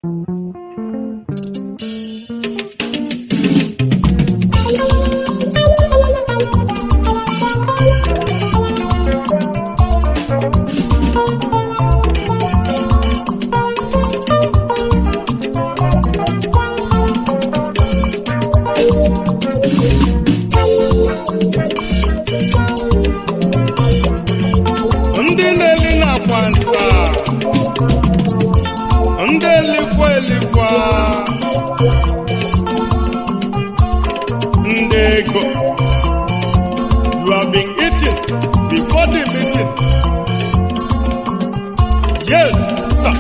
ndị na-eli na-akwa nsa ndị elikwa elikwa ndị ego you have been eating before the meeting yes sir.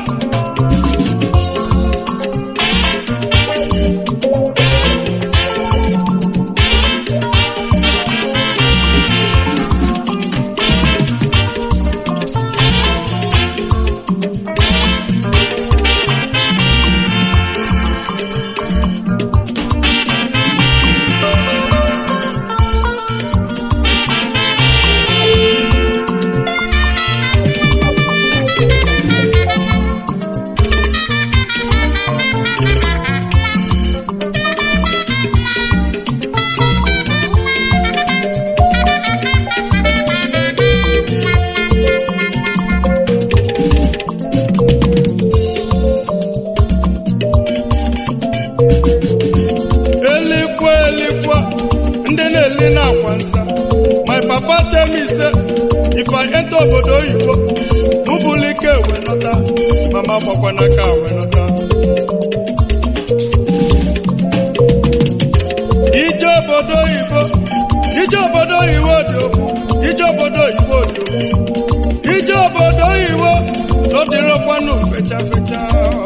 elikwa elikwa ndị na-eli na-akwa nsa my papa tell me say if I enter obodo oyibo mụbụlụ ike wee nọta mama gbakwa n'aka wee nọta ije obodo oyibo ije obodo oyibo dị okwu ije obodo oyibo dị okwu ije obodo oyibo n'ọdịrọkwanụ fecha fecha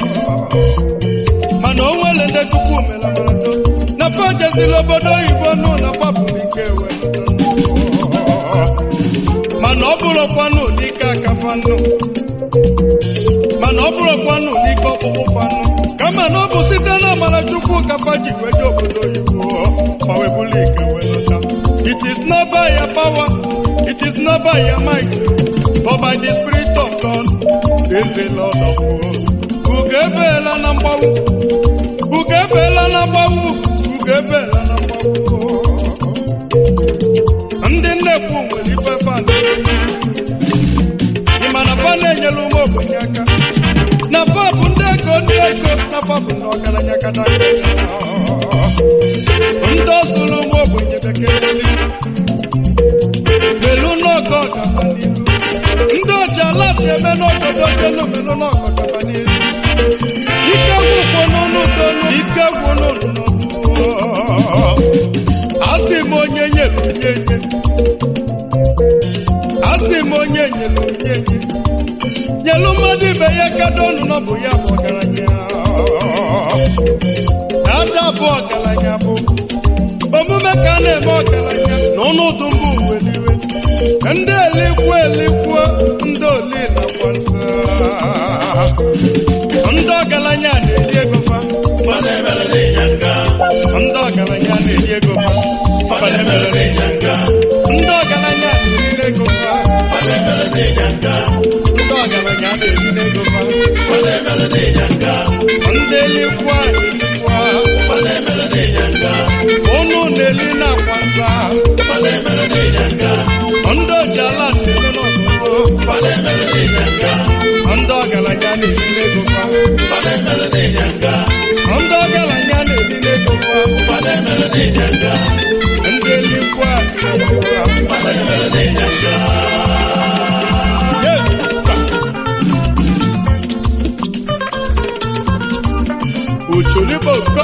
mana o nwere ndị chukwu mere mmadụ na fajezila obodo oyibo nụ na fabụrụ ike wee mana ọ bụrụkwanụ n'ike aka fanụ mana ọ bụrụkwanụ n'ike ọkpụkpụ fanụ kama na ọ bụ site na amara chukwu ka faji weje obodo oyibo ma wee bụrụ ike wee lọta it is not by your power it is not by your might but by the spirit of God says the Lord of hosts ugo ebeela na mgbawu ugo ebeela na mgbawu ugo ebeela na mgbawu ndị nnekwu nwere ife fan ị ma na fa na-enyere ụmụ ogbenye aka na fa bụ ndị ego ndị ego na fa bụ ndị ọgaranya kata ndị ọzụrụ ụmụ ogbenye bekee melu n'ọkọ gaba n'ihu ndị oji ala si eme n'obodo jelu melu n'ọkọ gaba n'ihu ike gwụkwụ n'ụlọ tonu ike gwụ n'ụlọ n'ọnụ asị m onye nyere onye nye asị m onye nyere onye nye nyelu mmadụ ibe ya kado ọnụ na ọ bụ ya bụ ọgaranya ada bụ ọgaranya bụ omume ka a na-eme ọgaranya na ụnụ dụmbụ weliwe ndị elikwu elikwu ndị oli nakwa nsa ndị ọgaranya na-eri ego fa ndị ọgaranya na-eri ego fa ndị ọgaranya na-eri ego fa ndị ọgaranya na-eri ego fa ndị elikwu elikwu unu na-eli na-akwa nsa ndị oji ala si eme n'ọgụgụ ndị ọgaranya na-eri ego fa ndị ọgaranya na-eri ego fa ndị elikwu Yes, sir. Ucholiboko.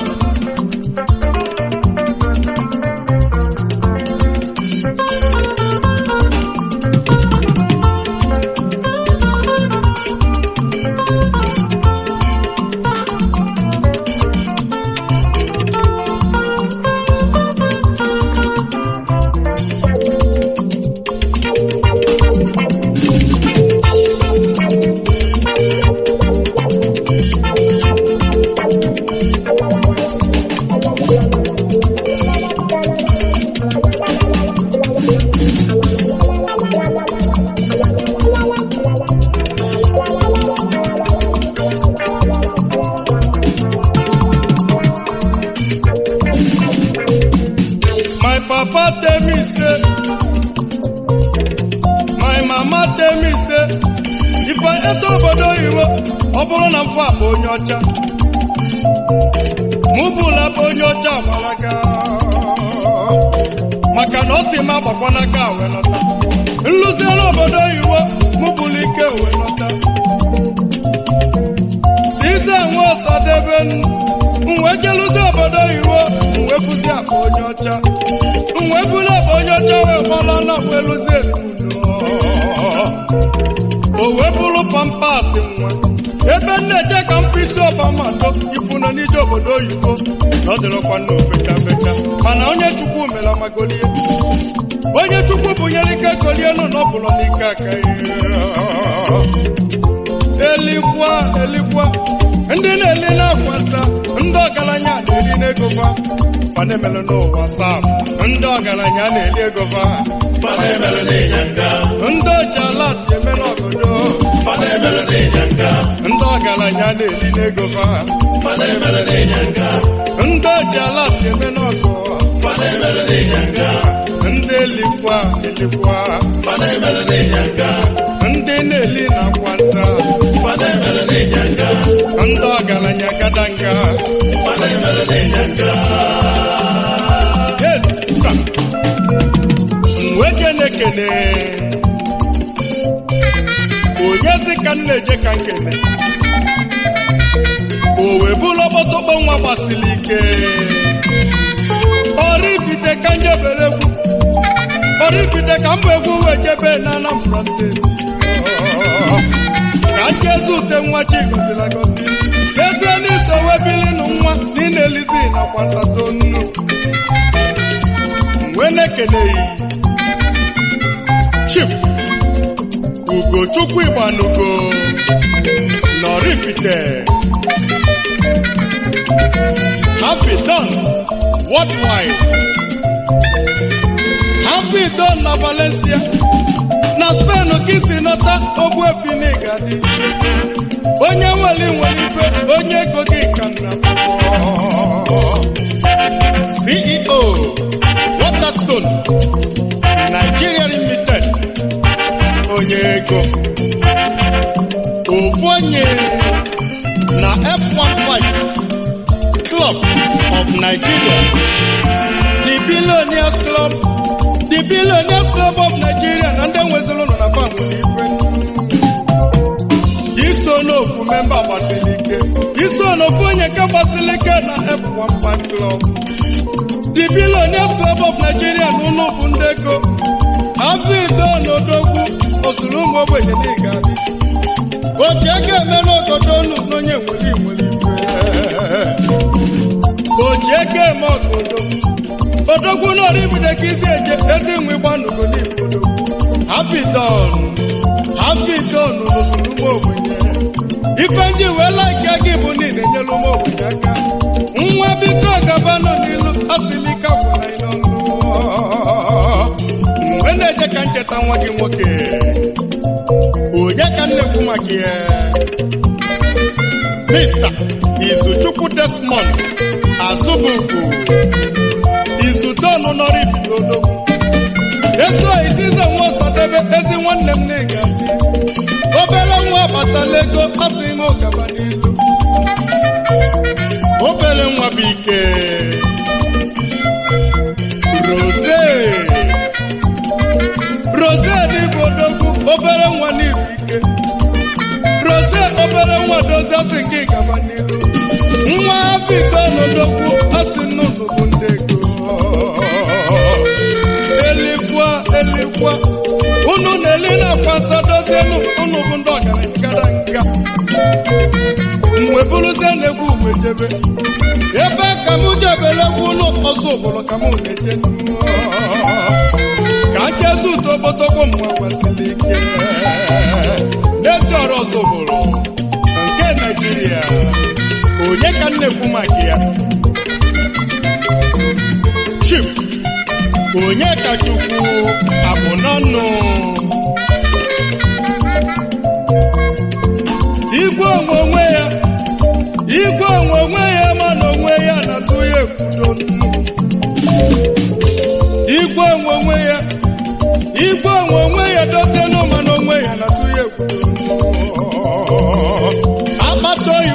ọ bụrụ na mfe bụ onye ọcha mụ bụla bụ onye ọcha gbalaga maka na ọ si m agbakwa n'aka wee nọta nlụzie n'obodo oyibo mụ bụla ike wee nọta si ize nwe ọsadebe nwe jeluzi obodo oyibo nwe bụzi akpa onye ọcha nwe bụla akpa onye ọcha wee gbala na wee lụzie o wee bụrụ pampas nwa ebe m na-eje ka m isi ọbama ndo ifu nọ n'ije obodo oyibo na ọ dịrọkwa na ofecha fecha mana onye chukwu mere amagolie onye chukwu bụnyere ike golie nụ na ọ bụrụ n'ike aka ya elikwa elikwa ndị na-eli na-akwa nsa ndị ọgaranya na-eli n'ego fa fana emere n'ụwa sap ndị ọgaranya na-eli ego fa Fada emere n'ịnyanga, ndị oji alat eme n'ọgọdọ fada emere n'ịnyanga, ndị ọgaranya na-eli n'ego fa fada emere n'ịnyanga, ndị oji alat eme n'ọgọ fada emere n'ịnyanga, ndị elikwa elikwa fada emere n'ịnyanga, ndị na-eli na-akwa nsa fada emere n'ịnyanga, ndị ọgaranya gadanga fada emere n'ịnyanga. yes sir. nwe kene kene onyezi ka m na-eje ka nkene o wee bụrụ ọgbọtọgbọ nwa gbasiri ike ọrifite ka njebere egwu ọrifite ka mbụ egwu wee jebe na Anambra steeti ka njezi ute nwa chigozila gozi ezie n'iso wee bilinu nwa n'inelizi nakwa nsato nnu wee na-ekeneghị Chief Ugochukwu Igbanugo Nọrifite Happy Dawn Worldwide Happy Dawn na Valencia na Spain ka isi nọta ogbuefi n'igadi onye nwere nwere ife onye ego gị ka nna CEO Waterstone Nigeria Limited onye ego ofu onye na F15 Club of Nigeria the Billionaires Club the Billionaires Club of Nigeria na ndị nweziri ụlọ na fam nwere ife iso n'ofu memba gbasiri ike iso n'ofu onye nke gbasiri ike na F15 Club the Billionaires Club of Nigeria na ụlọ bụ ndị ego avido n'odogwu osuru ụmụ ogbenye n'ịga adị oji ego eme n'ogodo unu n'onye nwere nwere ife oji ego eme ogodo odogwu n'oribido ka isi eje ezi nwe gbanugo n'ife odogwu hapidon hapidon n'osuru ụmụ ogbenye ife ndị wee laike gị bụ niile nyere ụmụ ogbenye aka nwa biko gabanụ n'ilu asilika gwara anyị n'ọnụ mgbe na-eje ka ncheta nwa gị nwoke onye ka nnekwu maka ya mista izuchukwu desmond azụbụku izudonu nọrọ ibidodogwu etu isize nwa ọsadebe ezi nwanne m na-ega obere nwa abatala ego asị m ụgaba n'ilu obere nwa bụ ike rose rose n'ịbụ odogwu obere nwa n'ibu ike rose obere nwa dozie asị nke gaba n'iru nwa bido n'odogwu asị nnụnụ bụ ndị ego elikwa elikwa unu na-eli na-akwa nsa dozienụ unu bụ ndị ọgaranya gara nga mgbe bụrụzie na-egwu mgbe jebe ebe ka m jebere egwu ụlọ ọzọ obodo ka m na-eje ka nkezi utobotogbo mgbe gbasiri ike n'ezi ọrụ ọzọ obodo nke naijiria onye ka m na-ekwu maka ya chief onye ka chukwu abụ n'ọnụ igwe onwe onwe ya igwe onwe onwe ya ma na onwe ya na-atụ ya ekwudo nnu igwe onwe onwe ya igwe onwe onwe ya dozie n'ụma na onwe ya na-atụ ya ekwudo nnu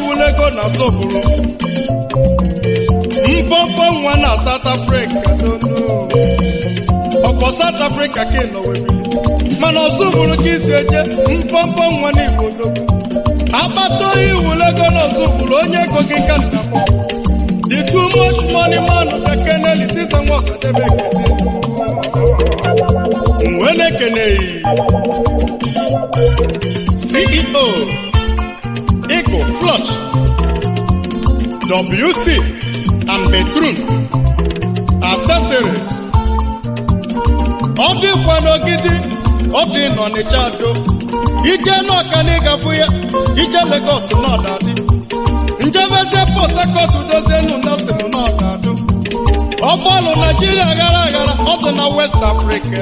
iwulego na zoburu mpọmpọ nwa na South Africa donu ọkọ South Africa ka ị nọ webili mana ọzụbụrụ ka isi eje mpọmpọ nwa na Igbo odogwu akpata oyi iwulego na ọzụbụrụ onye ego gị ka nna m the too much money man ka keneli sisa nwa ọsadebe ekene mgbe na-ekeneghị CEO Eagle Flush WC and Bedroom Accessories ọ dịkwa n'ogidi ọ dị n'Ọnịcha do ije n'ọka na ịgafụ ya ije Lagos n'ọdadị njebezie Port Harcourt dozienu nasin n'ọdadụ ọgbọọlụ Naijiria aghara aghara ọ dị na West Africa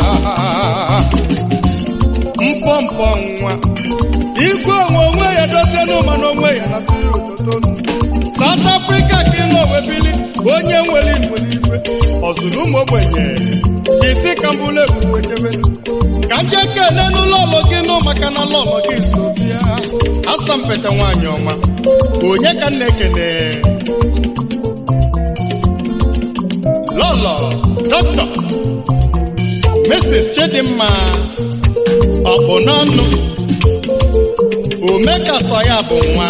mpọmpọ nwa igwe onwe onwe ya dozienu mana onwe ya na tụrụ ototo South Africa ka ị nọ webili onye nwere nwere ife ọzụrụ ụmụ ogbenye isi ka mbụlụ ebube jebe ka nje kene n'ụlọ ụlọ gị nụ maka na lọlọ gị so bịa asampete nwaanyị ọma onye ka m na-ekene lọlọ dọkịta Mrs. Chidimma ọkpụ n'ọnụ omeka sọ ya bụ nwa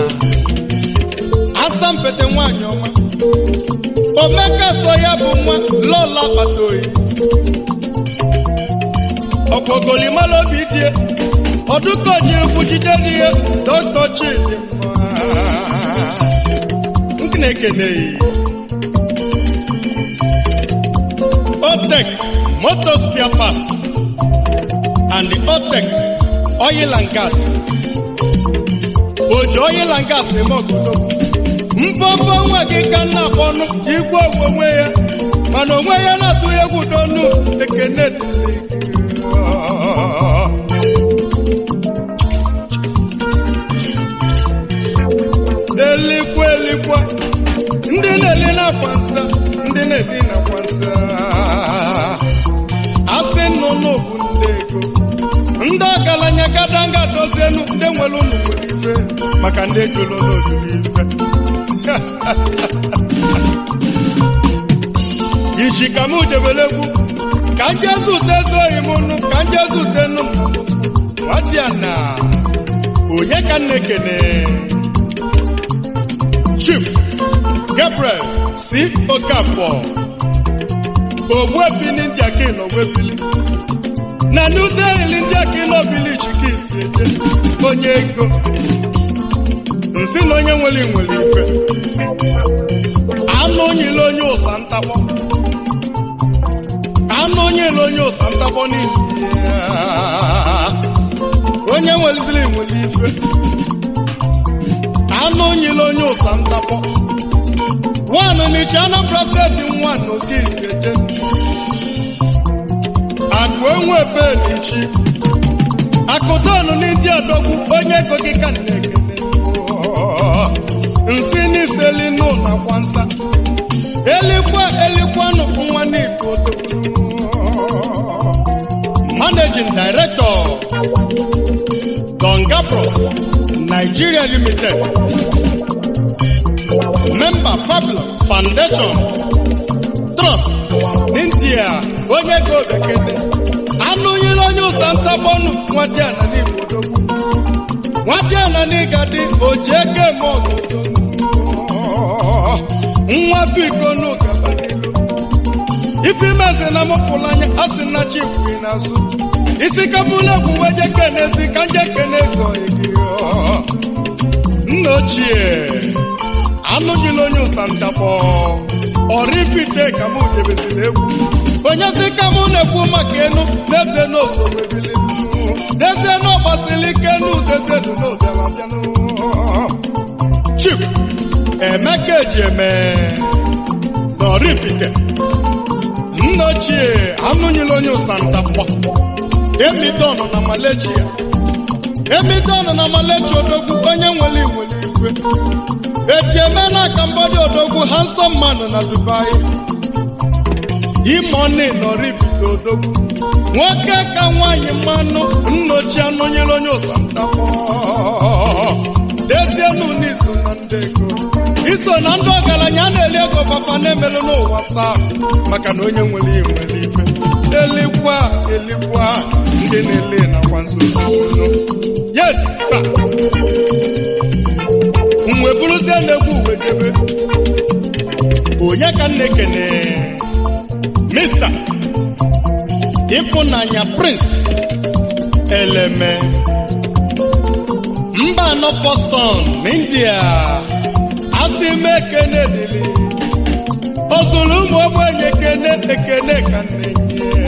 asampete nwaanyị ọma omeka sọ ya bụ nwa lọla akpata oyi ọkpọgolimala obi die ọdụkoji egwu jide n'ihe dọkịta Chidimma nke na-ekeneghị Otek Motor Spare Parts and the Otek Oil and Gas. Oji oil and gas eme obodo. Mpọmpọ nwa gị ka nna akpọnụ igwe ogwe onwe ya mana onwe ya na-atụ ya egwu donu ekene dịrị gị. elikwa elikwa ndị na-eli n'akwa nsa ndị na-ebi n'akwa nsa asị nnụnụ bụ ndị ego ndị ọgaranya gadanga dozienu ndị nwere ụlọ nwere ife maka ndị ejolo n'ojuru ife iji ka m jebelegwu ka njezi ute ezoghị m nụ ka njezi ute nụ nwadịa na onye ka nna ekene Chief Gabriel C. Okafor Ogbuefi n'India ka ịnọ Ogbuefili na New Delhi ndị aka ịnọ Village ka isi eje onye ego nsị na onye nwere nwere ife anụ onyile onye ụsa ntakpọ anụ onyile onye ụsa ntakpọ n'India onye nweliziri nwere ife anụ onyile onye ụsa ntakpọ nwanụ n'ichi Anambra steeti nwa n'oke iseje akụ enwe belichi akụdọnụ n'indi adọgbu onye ego gị ka na-ekene nsị n'iseli n'ụlọ kwansa elikwa elikwanụ nwa n'iko managing director Donga Bros Nigeria Limited member Fabulous Foundation Trust n'India onye go bekede anụ nyere onye ụsa ntabọnụ nwadiana n'Igbo dogbu nwadiana n'ịgadi oji ego eme ọgụgụ nwa biko n'ụgaba n'ilu ife imezi na mụfụla anya asị na chikwu n'azụ isi kabụla egwu weje kenezi ka nje kenezi oyigi nna ochie anụghịla onye ụsa ntabọ ọrifite ka mụ jebeziri egwu onye si ka mụ na-ekwu maka enu n'eze n'osogbu ebili n'eze n'ọgbasili ike nu deze nu n'obialabịanụ chief emeka ejieme n'ọrifite nna ochie anụghịla onye ụsa ntabọ emidon na malechia emidon na malechia odogwu onye nwere nwere igwe ejieme na kambodi odogwu handsome man na dubai imoni nọribite odogwu nwoke ka nwanyị mmanụ nnochi anụnyere onye ụsamtakpọ dezienu n'iso na ndị ego iso na ndị ọgaranya a na-eli ego fafa na-emelụ n'ụwa saa maka na onye nwere ihe nwere ife elikwa elikwa ndị na-ele nakwa nsogbu yes sir. mgbe bụrụzie na-egwu uwe debe onye ka nna ekene mista ịfụnanya prince eleme mba anọ fọsọn n'india asị m ekene dịrị ọ zụrụ ụmụ ogbenye ekene ekene ka na-enye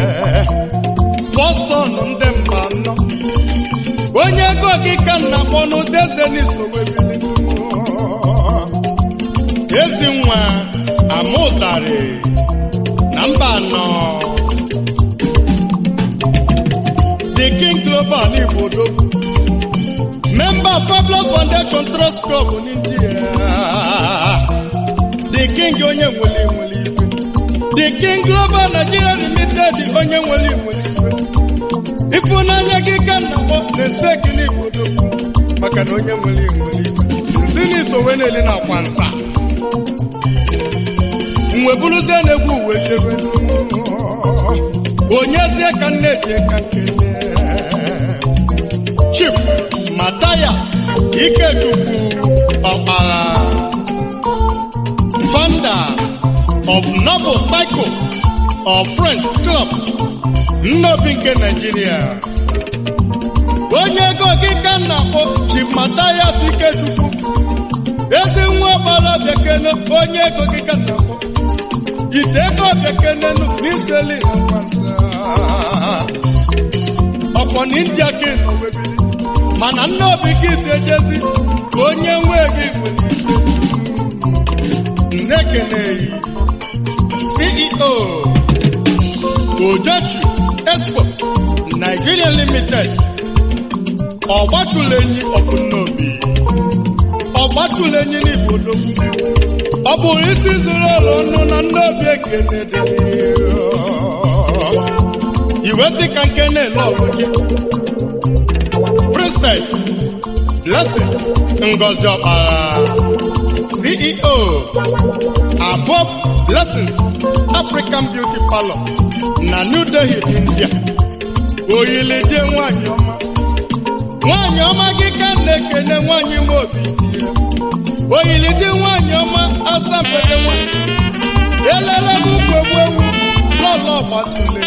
fọsọn ndị mba anọ onye ego gị ka nna kpọnụ dezenisowebili ezi nwa amụzari na mba anọ the king global n'igbo odogwu member fabulous foundation trust club n'india the king onye nwere nwere ife the king global nigeria limited onye nwere nwere ife ịfụnanya gị ka nna kpọ na-ese gị n'igbo odogwu maka na onye nwere nwere ife nsi n'isowe na-eli na akwa nsa mgbe bụrụzie na-egwu uwe chebe onyezie ka nne ji ka nkele chief Matthias Ikechukwu Ọkpara founder of Noble Cycle of Friends Club nnobi nke Nigeria onye ego gị ka m na-akpọ Chief Matthias Ikechukwu ezi nwa ọgbara bekene onye ego gị ka m na-akpọ ite ego bekenenu n'iseli na kwansa ọkpọ na india ka nọ webili mana nne obi gị si ejezi ka onye nwe gị nwere ike nnekeneyi ceo ojochi expo nigeria limited ọgbatulenyi ọbụnnaobi ọgbatulenyi n'igbo ọ bụrụ isi zuru ụlọ ọnụ na ndị obi ekene iwezi ka nke na-ele ọlụ gị princess blessing ngozi ọkpara ceo above blessings african beauty parlor na new delhi india oyilidie nwanyị ọma nwanyị ọma gị ka na-ekene nwanyị nwe obi dị ya oyilidi nwanyị ọma asampede nwanyị elele m ukwu egbu ewu lọlọ gbatule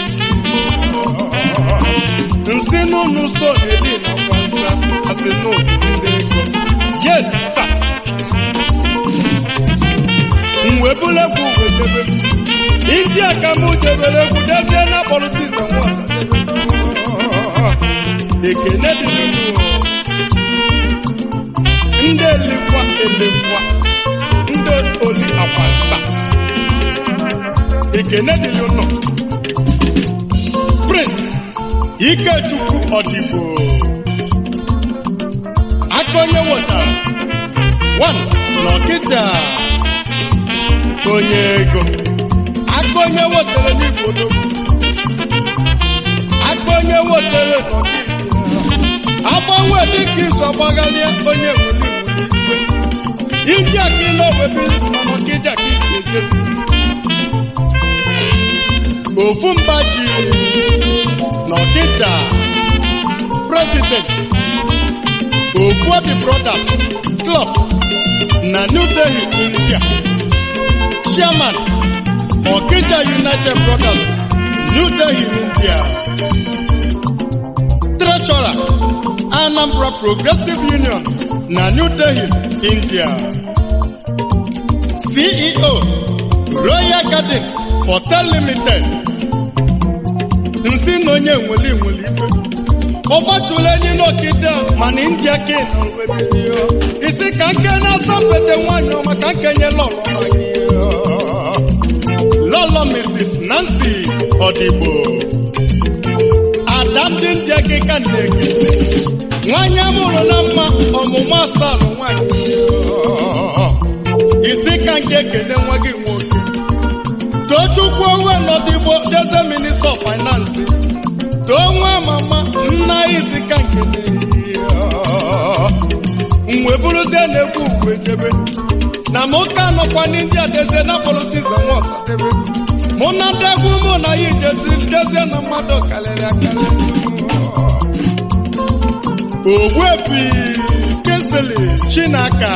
nsi n'ụnụ so edi na kwansa asị n'obi ndị ego yes sir mwebula egwu wedebe india ka mụ debere egwu dezie na politiks nwasa ekene dị n'ụlọ ndị elekwa elekwa ndị oli akwansa ekene dịrị ụnọ prince ikechukwu ọdịbo aka onye wetara one n'ọkịja onye ego aka onye wetara n'igbo odogwu aka onye wetara n'ọkịja agbanwe dịka izu ọgbagharịa onye nwere igwe iji aka ile owebiri mana ọkịja ka isi ejezi ofu mba ji na ọkịja president ofu obi brothers club na new delhi india chairman ọkịja united brothers new delhi india treasurer anambra progressive union na new delhi india ceo royal garden hotel limited nsi na onye nwere nwere ife ọgbatụla enyi n'okide mana india ka ị nọ webirio isi ka nke na-asọpete nwanyị ọma ka nkenye lọlọ ma gị lọlọ mrs nancy ọdịbo ada ndị india gị ka na-ekele nwanyị amụrụ na mma ọmụmụ asalụ nwanyị isi ka nke ekele nwa gị nwoke tochukwu onwe n'ọdịgbo deze minista of finance too nwa mama nna isi ka nkele mgbe bụrụzie na-ekwu ugwe jebe na mụ ka nọkwa ndị adezie na kpọrọ siza nwa ọsadebe mụ na ndị egwu mụ na ya ijezi dezie na mmadụ karịrị akarị ogbuefi kesili chinaka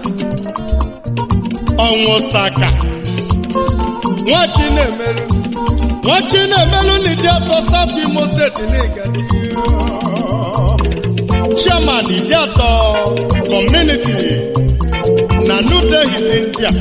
ọnwụsaka nwa chinemelu nwa chinemelu n'ịdị atọ south imo steeti n'igadi chairman ìdí àtọ community na new delhi india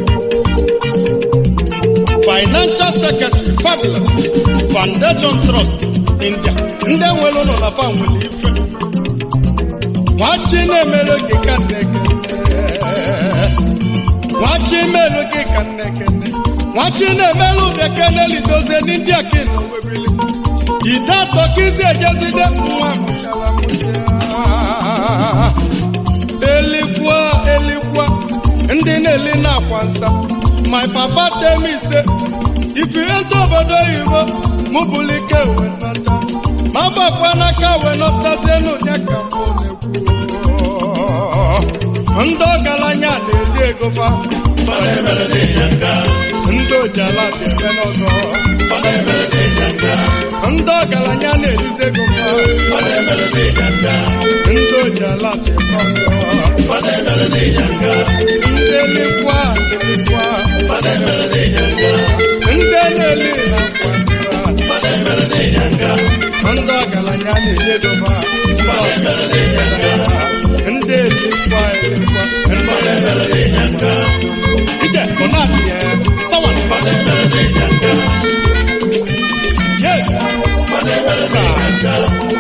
financial secretary fabulous foundation trust india ndị nwere ụlọ na fa nwere ife nwachi na-emere gị ka nnekene nwachi mere gị ka nnekene nwachi na-emere ụbịakene lidozie ndị aka nọ webili ide atọ ka izi ejezide nwa mụchara mụcha elikwa elikwa ndị na-eli na-akwa nsa my papa tell me say if you enter obodo oyibo mụ bụrụ ike wee nata ma gbakwa n'aka wee nọtazienu ya ka mbụ na-ekwu ndị ọgaranya na-eli ego fa Ife na-emere n'ịnyanga. ndị ojala si eme n'ọzọ Ife na-emere n'ịnyanga. ndị ọgaranya na-elizi ego fa Ife na-emere n'ịnyanga. ndị ojala si eme ọzọ Ife na-emere n'ịnyanga. ndị elikwa elikwa Ife na-emere n'ịnyanga. ndị na-eli na-akwa nsa Ife na-emere n'ịnyanga. ndị ọgaranya na-eli ego fa Ife na-emere n'ịnyanga. ndị elikwa elikwa Ife na-emere n'ịnyanga. ije ọ na-adịghị sawa Ife na-emere n'ịnyanga. yes Ife na-emere n'ịnyanga.